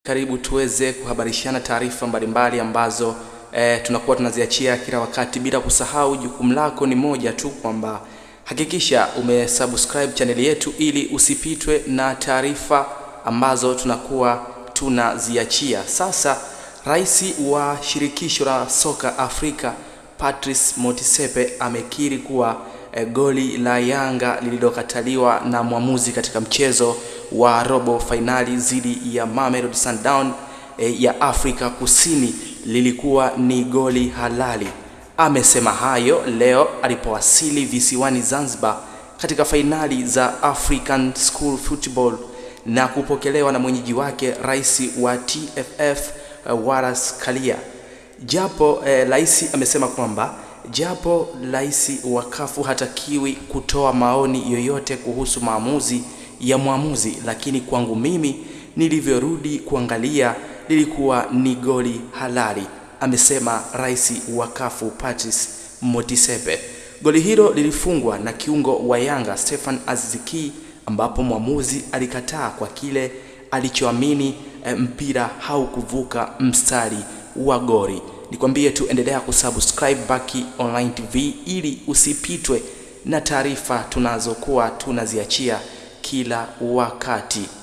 Karibu tuweze kuhabarishana taarifa mbalimbali ambazo e, tunakuwa tunaziachia kila wakati, bila kusahau jukumu lako ni moja tu, kwamba hakikisha umesubscribe chaneli yetu ili usipitwe na taarifa ambazo tunakuwa tunaziachia. Sasa rais wa shirikisho la soka Afrika Patrice Motsepe amekiri kuwa e, goli la Yanga lililokataliwa na mwamuzi katika mchezo wa robo fainali dhidi ya Mamelodi Sundowns e, ya Afrika Kusini lilikuwa ni goli halali. Amesema hayo leo alipowasili visiwani Zanzibar katika fainali za African School Football na kupokelewa na mwenyeji wake rais wa TFF uh, Wallace Karia. Japo rais eh, amesema kwamba japo rais wa kafu hatakiwi kutoa maoni yoyote kuhusu maamuzi ya mwamuzi, lakini kwangu mimi nilivyorudi kuangalia lilikuwa ni goli halali, amesema rais wa kafu Patrice Motsepe. Goli hilo lilifungwa na kiungo wa Yanga Stefan Aziziki, ambapo mwamuzi alikataa kwa kile alichoamini e, mpira haukuvuka mstari wa goli. Nikwambie tu endelea kusubscribe Baki Online TV ili usipitwe na taarifa tunazokuwa tunaziachia kila wakati.